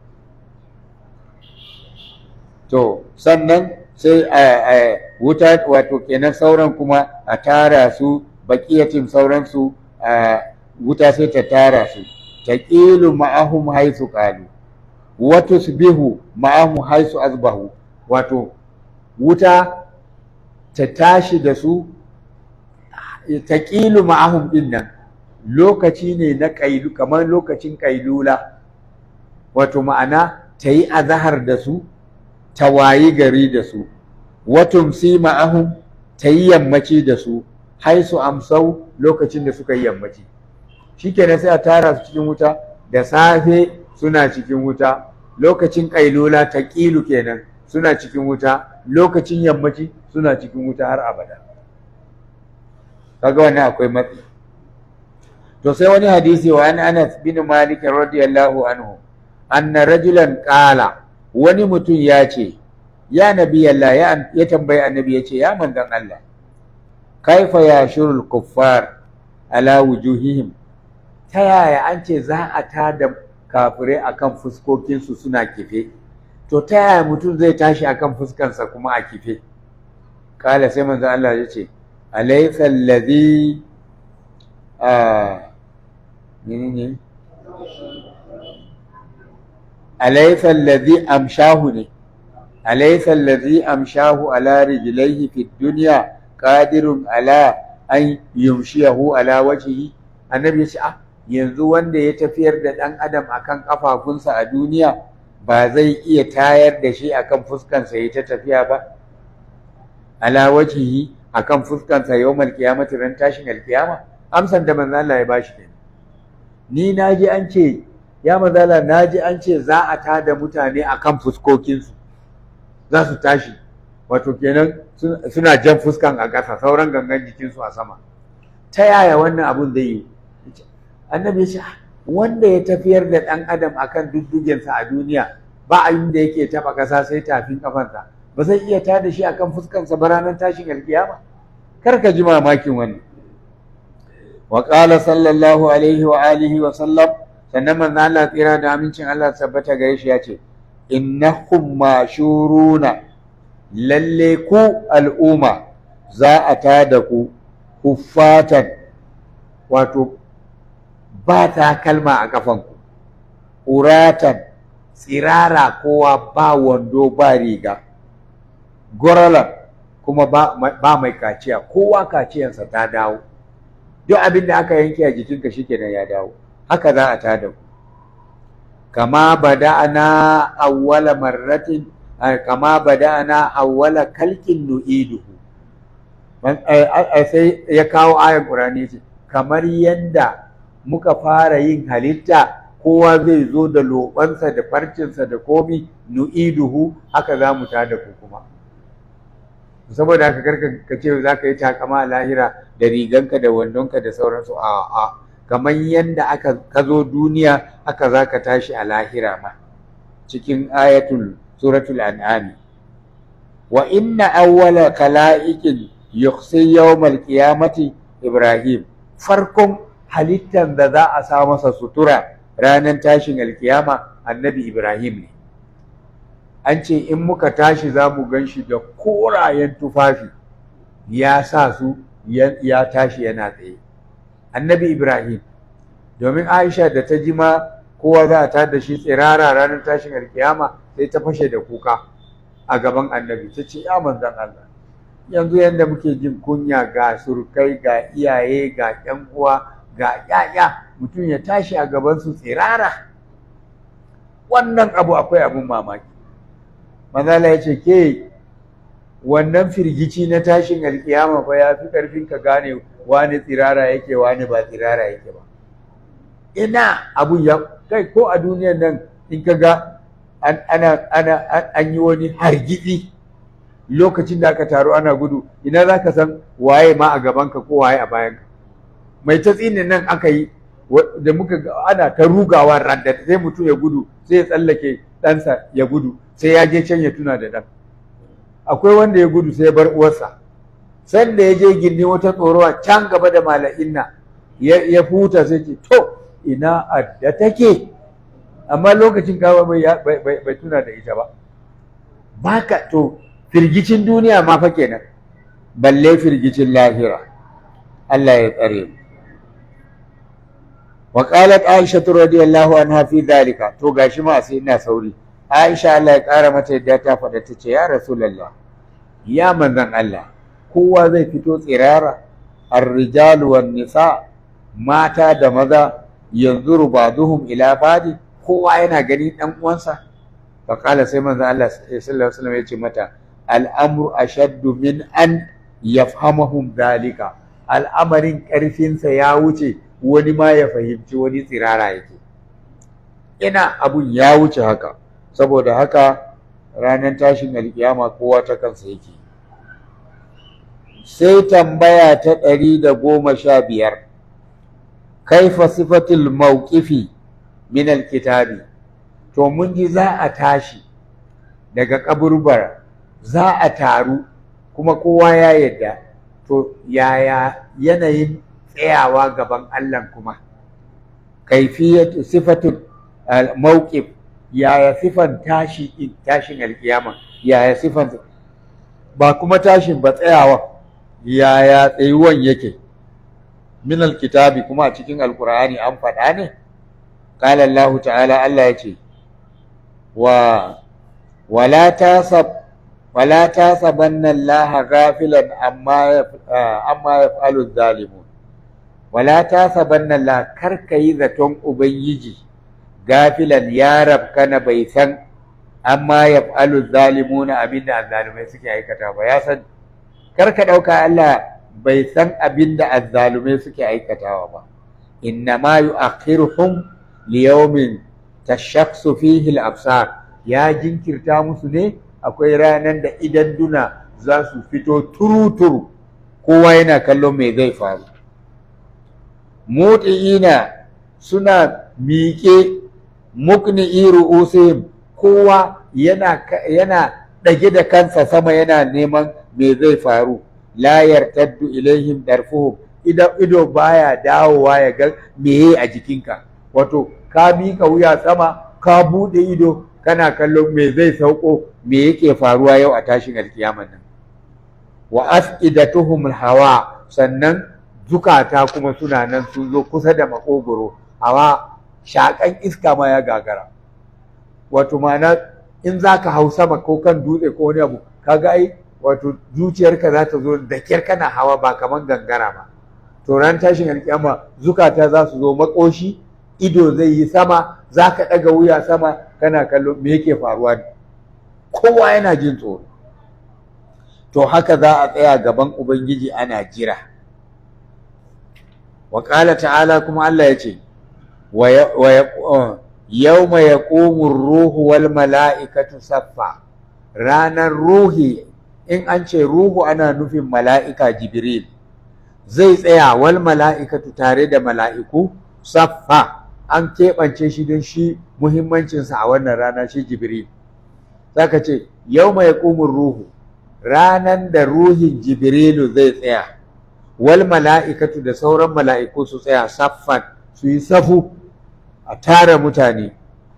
to sannan sai a wuta wato kenan sauran kuma a tara su baƙiyatin sauransu a wuta sai ta tara su ta ƙilu ma'ahum haisu ƙalu wato su bihu ma'ahum haisu azbahu wato wuta ta tashi da su ta ƙilu ma'ahum ɗin nan lokaci ne na ƙailu kamar lokacin ƙailula wato ma'ana ta yi azahar da su ta wayi gari da su watum si ma'ahum ta yi yammaci da su haisu amsau lokacin da suka yi yammaci shikenan sai a tara su cikin wuta da safe suna cikin wuta lokacin ƙailula ta ƙilu kenan suna cikin wuta lokacin yammaci suna cikin wuta har abada kaga wannan akwai matsi to sai wani hadisi wa an Anas bin Malik radiyallahu anhu anna rajulan qala wani mutum ya ce ya nabi Allah ya, ya tambayi annabi ya ce ya manzon Allah kaifa ya shurul kuffar ala wujuhihim ta yaya an ce za a tada kafirai akan fuskokinsu suna kife to ta yaya mutum zai tashi akan fuskansa kuma a kife kala sai manzon Allah ya ce alaysa alladhi a menene alaysa alladhi amshahu ne alaysa alladhi amshahu ala rijlaihi fi dunya qadirun ala an yumshiyahu ala wajhihi annabi ya ce ah yanzu wanda ya tafiyar da ɗan adam akan kafafunsa a duniya ba zai iya tayar da shi akan fuskansa ya ta tafiya ba ala wajhihi akan fuskansa yawmal qiyamati ran tashin alkiyama amsan da manzo Allah ya bashi kenan ni naji an ce ya manzo Allah naji an ce za a tada mutane akan fuskokinsu za su tashi wato kenan suna jan fuskan a ƙasa sauran gangan jikinsu a sama ta yaya wannan abun zai yi annabi ya ce wanda ya tafiyar da ɗan adam akan duddugensa a duniya ba abin da yake taɓa ƙasa sai tafin ƙafansa ba zai iya tada shi akan fuskansa ba ranar tashin alkiyama kar ka ji mamakin wannan wa qala sallallahu alaihi wa alihi wa sallam sannan manzo Allah tsira da amincin Allah tabbata gare shi ya ce innahum mashuruna lalle ku al'umma za a tada ku huffatan wato ba ta kalma a kafanku uratan tsirara kowa ba wando ba riga goralan kuma ba, mai kaciya kowa kaciyansa ta dawo duk abin da aka yanke a jikinka shikenan ya dawo haka za a tada ku kama bada'ana awwala marratin kama bada'ana awwala kalkin nu'iduhu sai ya kawo ayan Qur'ani ce kamar yanda muka fara yin halitta kowa zai zo da lobansa da farcinsa da komi nu'iduhu haka za mu tada ku kuma saboda haka karka ka ce za ka yi takama a lahira da riganka da wandonka da sauransu a a kamar yanda aka ka zo duniya haka za ka tashi a lahira ma cikin ayatul suratul an'ami wa inna awwala kala'ikin yuqsi yawmal qiyamati ibrahim farkon halittar da za a sa masa sutura ranar tashin alkiyama annabi ibrahim ne an ce in muka tashi za mu gan shi da korayen tufafi ya sa su ya tashi yana tsaye annabi ibrahim domin aisha da ta ji ma kowa za a tada shi tsirara ranar tashin alkiyama sai ta fashe da kuka a gaban annabi ta ce ya manzan allah yanzu yadda muke jin kunya ga surkai ga iyaye ga ƴan uwa ga ƴaƴa mutum ya tashi a gaban su tsirara wannan abu akwai abin mamaki manzala ya ce ke wannan firgici na tashin alkiyama fa ya fi ƙarfin ka gane wani tsirara yake wani ba tsirara yake ba ina abun ya kai ko a duniyan nan in ka ga ana ana an yi wani hargitsi lokacin da aka taru ana gudu ina za ka san waye ma a gabanka ko waye a bayanka mai ta tsinin nan aka yi da muka ana ta rugawa randa sai mutum ya gudu sai ya tsallake ɗansa ya gudu sai ya je can ya tuna da ɗan akwai wanda ya gudu sai ya bar uwarsa sanda ya je gindi wata tsorowa can gaba da mala'inna ya futa sai ce to ina adda take amma lokacin kawo bai tuna da ita ba baka to firgicin duniya ma fa kenan balle firgicin lahira Allah ya tsare mu wa qalat aisha radiyallahu anha fi dhalika to gashi ma sai ina sauri aisha Allah ya kara mata yadda ta faɗa ta ce ya rasulullah ya manzon Allah kowa zai fito tsirara ar-rijal wan nisa mata da maza yanzuru ba'dhum ila ba'di kowa yana gani dan uwansa fa qala sai manzon Allah sallallahu alaihi wasallam ya ce mata al'amru ashaddu min an yafhamahum dalika al'amarin ƙarfinsa ya wuce wani ma ya fahimci wani tsirara yake ina abun ya wuce haka saboda haka ranar tashin alkiyama kowa ta kansa yake sai tambaya ta ɗari da goma sha biyar kaifa sifatul mawqifi min alkitabi to mun ji za a tashi daga kaburbara za a taru kuma kowa ya yadda to yaya yanayin tsayawa gaban Allah kuma kaifiyatu sifatul mawqif yaya sifan tashi tashin alkiyama yaya sifan ba kuma tashin ba tsayawa yaya tsayuwan yake min alkitabi kuma a cikin alqur'ani an faɗa ne qala Allah ta'ala Allah ya ce wa wala tasab wala tasabanna Allah ghafilan amma amma yaf'alu zalimun wala tasabanna Allah kar yi zaton ubangiji gafilan ya rabkana bai san amma yaf'alu zalimuna abinda azzalumai suke aikata ba ya san kar ka dauka Allah bai san abinda azzalumai suke aikatawa ba inna ma yu'akhiruhum liyawmin tashakhsu fihi al-absar ya jinkirta musu ne akwai ranar da idan duna za su fito turu-turu kowa yana kallon me zai faru muti'ina suna miƙe mukni'i ru'usihim kowa yana yana ɗage da kansa sama yana neman me zai faru la yartaddu ilaihim darfuhum idan ido baya dawowa ya ga meye a jikinka wato ka miƙa wuya sama ka buɗe ido kana kallon me zai sauko me yake faruwa yau a tashin alkiyaman nan wa as'idatuhum hawa sannan zukata kuma suna nan sun zo kusa da makogoro amma shakan iska ma ya gagara wato ma'ana in zaka hau sama ko kan dutse ko wani abu kaga ai wato zuciyarka za ta zo da kyar kana hawa ba kaman gangara ba to ran tashin alkiyama zukata za su zo makoshi ido zai yi sama za ka ɗaga wuya sama kana kallo me yake faruwa ne kowa yana jin tsoro to haka za a tsaya gaban ubangiji ana jira wa ta'ala kuma Allah ya ce yawma yaqumu ruhu wal mala'ikatu saffa ranar ruhi in an ce ruhu ana nufin mala'ika jibril zai tsaya wal mala'ikatu tare da mala'iku saffa an keɓance shi don shi muhimmancinsa a wannan rana shi jibril zaka ce yau mai ƙumin ruhu ranan da ruhin jibrilu zai tsaya wal mala'ikatu da sauran mala'iku su tsaya saffan su yi safu a tara mutane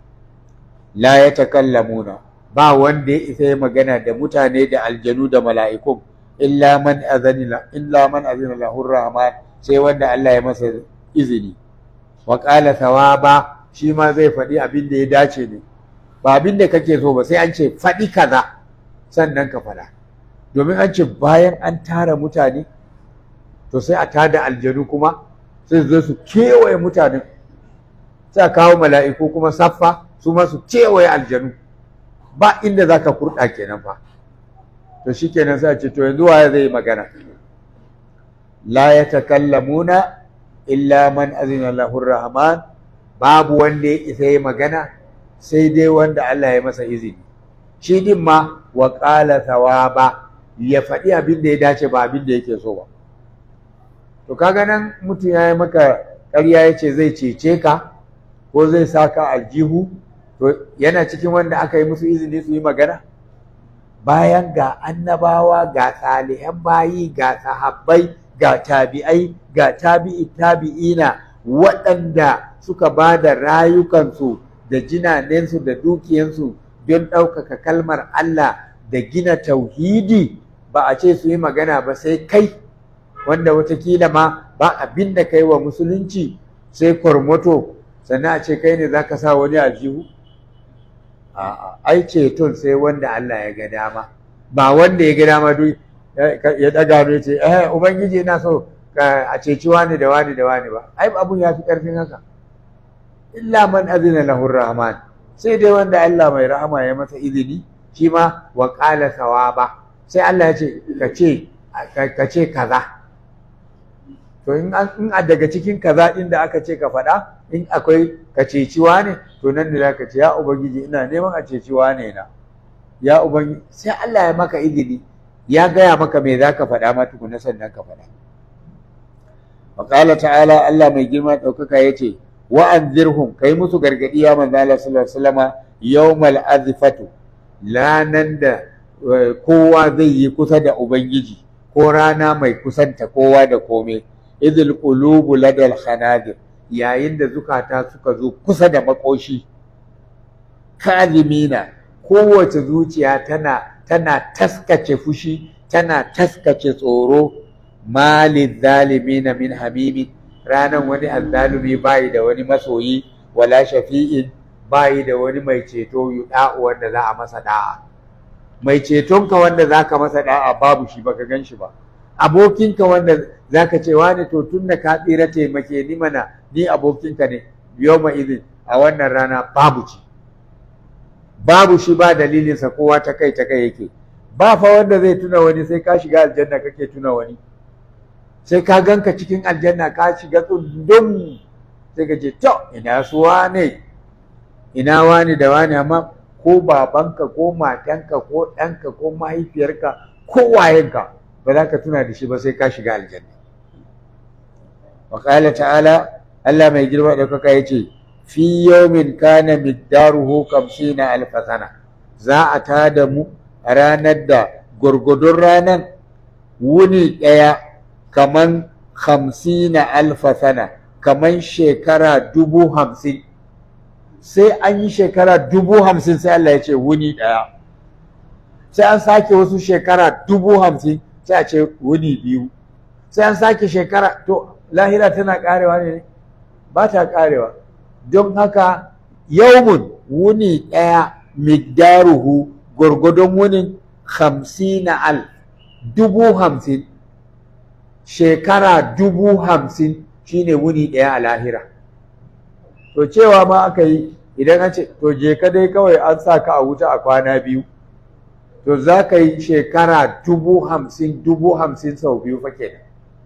la ya takallamuna ba wanda ya isa ya magana da mutane da aljanu da mala'ikun illa man azanila illa man azina lahu rahman sai wanda Allah ya masa izini wa qala thawaba shi ma zai faɗi abin da ya dace ne ba abin da kake so ba sai an ce faɗi kaza sannan ka faɗa domin an ce bayan an tara mutane to sai a tada aljanu kuma sai su zo su kewaye mutanen sai a kawo mala'iku kuma saffa su ma su kewaye aljanu ba inda za ka kurɗa kenan fa to shi kenan sai a ce to yanzu waye zai yi magana la ya takallamuna illa man azina lahu rahman babu wanda ya isa yi magana sai dai wanda Allah ya masa izini shi din ma wa qala thawaba ya faɗi abin da ya dace ba abin da yake so ba to kaga nan mutum ya yi maka ƙarya ya ce zai cece ka ko zai saka aljihu to yana cikin wanda aka yi musu izini su yi magana bayan ga annabawa ga salihan bayi ga sahabbai ga tabi'ai ga tabi'i tabi'ina waɗanda suka ba da rayukansu da jinanensu da dukiyansu don ɗaukaka kalmar Allah da gina tauhidi ba a ce su yi magana ba sai kai wanda watakila ma ba abin da kai wa musulunci sai kwarmato sannan a ce kai ne za ka sa wani aljihu a'a ai ceton sai wanda Allah ya ga dama ba wanda ya ga dama duk ya daga ne ce eh ubangiji ina so a ceci wani da wani da wani ba ai abun ya fi karfin haka illa man azina lahu rahman sai dai wanda Allah mai rahama ya masa izini shi ma wa qala sawaba sai Allah ya ce ka ce ka ce kaza to in a daga cikin kaza din da aka ce ka faɗa in akwai ka ceci wane to nan da zaka ce ya ubangiji ina neman a ceci wane na ya ubangiji sai Allah ya maka izini ya gaya maka me zaka faɗa ma tukuna sannan ka faɗa wa qala ta'ala Allah mai girma ɗaukaka yace wa anzirhum kai musu gargadi ya manzo Allah sallallahu alaihi wasallama yawmal azfatu lanan da kowa zai yi kusa da ubangiji ko rana mai kusanta kowa da komai idil qulubu ladal khanadir yayin da zukata suka zo kusa da makoshi kazimina kowace zuciya tana tana taskace fushi tana taskace tsoro malin zalimina min hamimi ranan wani azzalumi bayi da wani masoyi wala shafi'in bayi da wani mai ceto yuda'u wanda za a masa da'a mai cetonka wanda zaka masa da'a babu shi baka gan shi ba abokinka wanda zaka ce wani to tun da ka tsira taimake ni mana ni abokinka ne yawma idin a wannan rana babu shi babu shi ba dalilinsa kowa ta kai ta kai yake ba fa wanda zai tuna wani sai ka shiga aljanna kake tuna wani sai ka ganka cikin aljanna ka shiga tsundum sai ka ce to ina su wane ina wani da wani amma ko babanka ko matanka ko ɗanka ko mahaifiyarka ko wayenka ba za ka tuna da shi ba sai ka shiga aljanna wa ta'ala Allah mai girma da kuka yace fi yawmin kana miqdaruhu 50 alf sana za a tada mu a ranar da gurgudun ranar wuni ɗaya kaman 50 alf sana kaman shekara dubu hamsin sai an yi shekara dubu hamsin sai Allah ya ce wuni ɗaya sai an sake wasu shekara dubu hamsin sai a ce wuni biyu sai an sake shekara to lahira tana karewa ne ba ta karewa don haka yaumun wuni ɗaya migdaruhu gwargwadon wunin hamsina al dubu hamsin shekara dubu hamsin shine wuni ɗaya a lahira to cewa ma aka yi idan an ce to je ka dai kawai an sa ka a wuta a kwana biyu to za ka yi shekara dubu hamsin dubu hamsin sau biyu fa kenan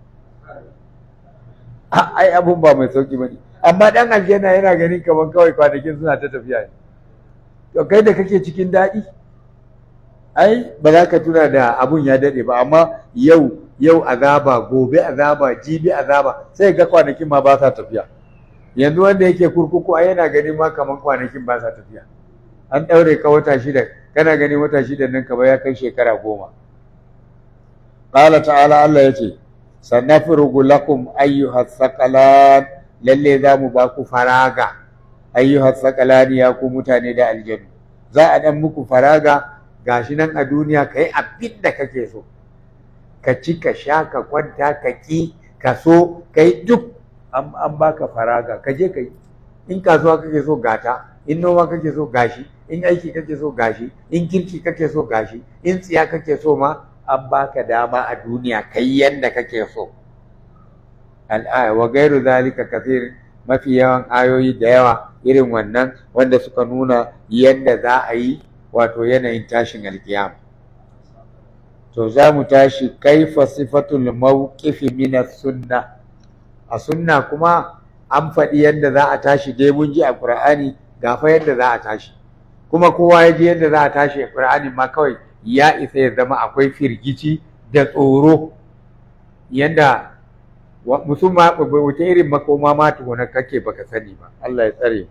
ai abun ba mai sauki bane amma dan aljanna yana ganin kaman kawai kwanakin suna ta tafiya ne to kai da kake cikin daɗi ai ba za ka tuna da abun ya daɗe ba amma yau yau azaba gobe azaba jibi azaba sai ga kwanakin ma ba sa tafiya yanzu wanda yake kurkuku ai yana ganin ma kaman kwanakin ba sa tafiya an ɗaure ka wata shida kana ganin wata shida nan kamar ya kai shekara goma qala ta'ala Allah yace sanafrugu lakum ayyuha thaqalan lalle za mu ba ku faraga ayyuha thaqalan ya ku mutane da aljanu za a dan muku faraga gashi nan a duniya kai abin da kake so ka ci ka sha ka kwanta ka ki ka so kai duk an baka faraga ka je kai in kasuwa kake so gata in noma kake so gashi in aiki kake so gashi in kirki kake so gashi in tsiya kake so ma an baka dama a duniya kai yanda kake so al'aya wa gairu zalika kathir mafi yawan ayoyi da yawa irin wannan wanda suka nuna yanda za a yi wato yanayin tashin alkiyama to za mu tashi kaifa sifatul mawqifi min sunna a sunna kuma an faɗi yadda za a tashi dai mun ji a Qur'ani ga fa yadda za a tashi kuma kowa ya ji yadda za a tashi a Qur'ani ma kawai ya isa ya zama akwai firgici da tsoro yadda musamman wata irin makoma ma tukuna kake baka sani ba Allah ya tsare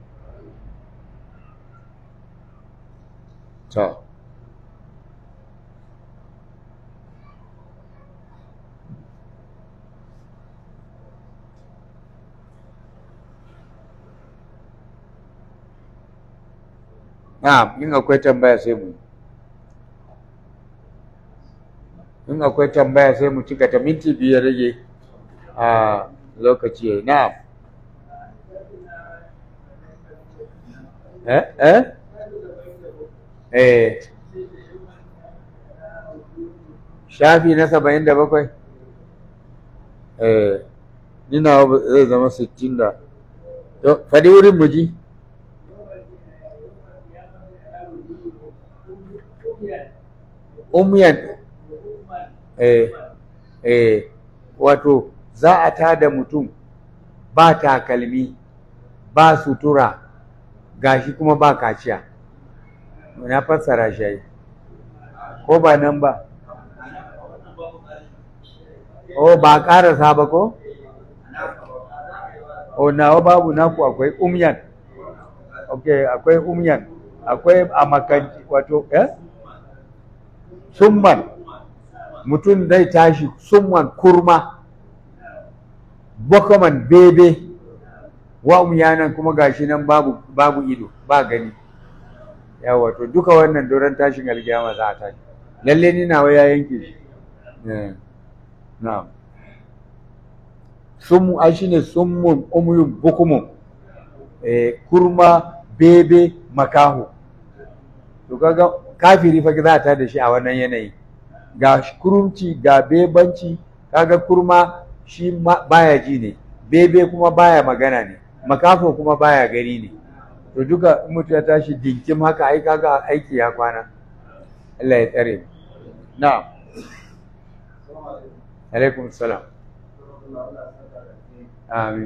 to Na'am, in akwai tambaya sai mu. In akwai tambaya sai mu cika ta minti biyar rage a lokaci yayi. Na'am. Eh eh? Eh. Shafi na saba'in da bakwai? Eh, ni na zai zama sittin da. Faɗi wurin mu ji. umyan eh eh wato za a tada mutum ba takalmi ba sutura gashi kuma ba kaciya na fassara shi ko ba nan ba o ba karasa ba ko o nawa babu naku akwai umyan okay akwai umyan akwai a makanci wato eh summan mutum zai tashi summan kurma bakaman bebe wa umyanan kuma gashi nan babu babu ido ba gani yawa to duka wannan doron tashin alkiyama za a tashi lalle ni nawa ya yanke shi na'am summu ai shine summun umyun bukumun eh kurma bebe makaho to kaga kafiri fa za ta da shi a wannan yanayi ga kurumci ga bebanci kaga kurma shi baya ji ne bebe kuma baya magana ne makafo kuma baya gani ne to duka mutu ya tashi dinkim haka ai kaga aiki ya kwana Allah ya tsare na'am alaikum salam amin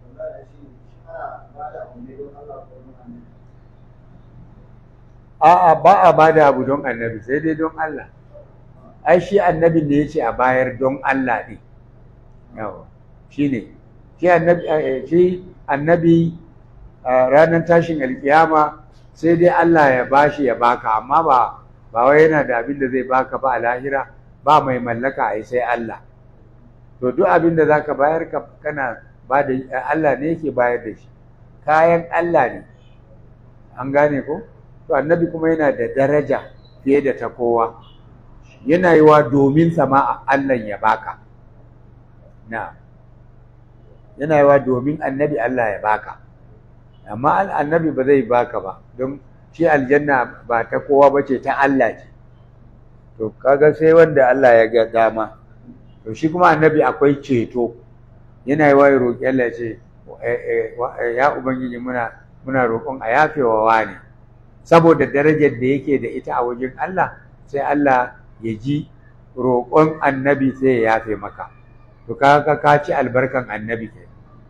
a'a ba a bada abu don annabi sai dai don Allah ai shi annabin da yace a bayar don Allah ne yawa shine shi annabi shi annabi ranar tashin alkiyama sai dai Allah ya bashi ya baka amma ba ba wai yana da abin da zai baka ba a lahira ba mai mallaka ai sai Allah to duk abin da zaka bayar ka kana ba da Allah ne yake bayar da shi kayan Allah ne an gane ko to annabi kuma yana da daraja fiye da ta kowa yana yi wa domin sama Allah ya baka na yana yi wa domin annabi Allah ya baka amma annabi ba zai baka ba don shi aljanna ba ta kowa ba ce ta Allah ce to kaga sai wanda Allah ya ga dama to shi kuma annabi akwai ceto yana yi wa ya roƙi Allah ce ya ubangiji muna muna roƙon a yafewa wani saboda darajar da yake da ita a wajen Allah sai Allah ya ji roƙon annabi sai ya yafe maka to kaga ka ci albarkan annabi ke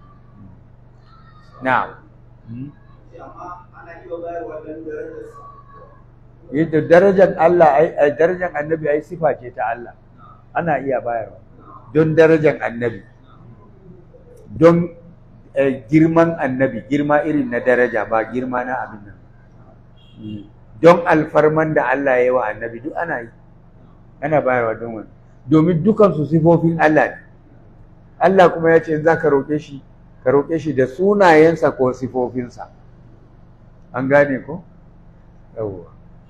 na'am yadda darajar Allah ai darajar annabi ai sifa ce ta Allah ana iya bayarwa don darajar annabi don girman annabi girma irin na daraja ba girma na abin nan don alfarman da Allah ya yi wa annabi duk ana yi ana bayarwa don wani domin dukansu sifofin Allah ne Allah kuma ya ce za ka roƙe shi ka roƙe shi da sunayensa ko sifofinsa an gane ko yawwa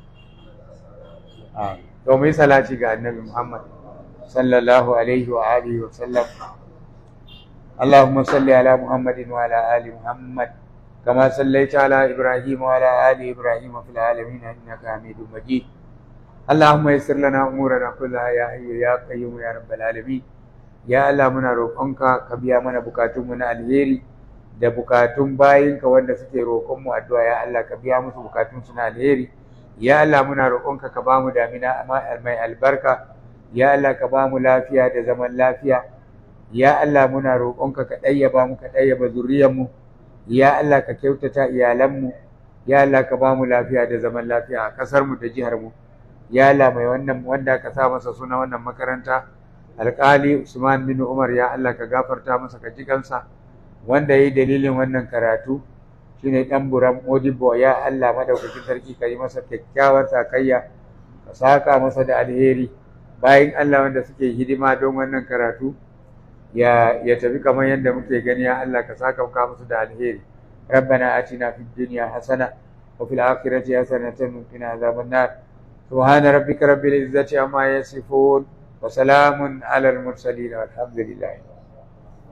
a to mu yi salati ga annabi Muhammad sallallahu alaihi wa alihi wa sallam اللهم صل على محمد وعلى آل محمد كما صليت على إبراهيم وعلى آل إبراهيم في العالمين إنك حميد مجيد اللهم يسر لنا أمورنا كلها يا حي يا قيوم يا رب العالمين ya Allah muna roƙonka ka biya mana bukatunmu na alheri da bukatun bayinka wanda suke roƙonmu addu'a ya Allah ka biya musu bukatunsu na alheri ya Allah muna roƙonka ka bamu damina mai albarka ya Allah ka bamu lafiya da zaman lafiya ya Allah muna roƙonka ka ɗayyaba mu ka ɗayyaba zuriyarmu ya Allah ka kyautata iyalanmu ya Allah ka bamu lafiya da zaman lafiya a ƙasarmu da jiharmu ya Allah mai wannan wanda ka sa masa suna wannan makaranta alƙali Usman bin Umar ya Allah ka gafarta masa ka ji kansa wanda yayi dalilin wannan karatu shine dan buran Modibo ya Allah madaukakin sarki ka yi masa kyakkyawar sakayya ka saka masa da alheri bayan Allah wanda suke hidima don wannan karatu ya ya tafi kamar yadda muke gani ya Allah ka saka ka musu da alheri ربنا آتنا في الدنيا حسنة وفي الآخرة حسنة وقنا عذاب النار سبحان ربك رب العزة عما يصفون وسلام على المرسلين والحمد لله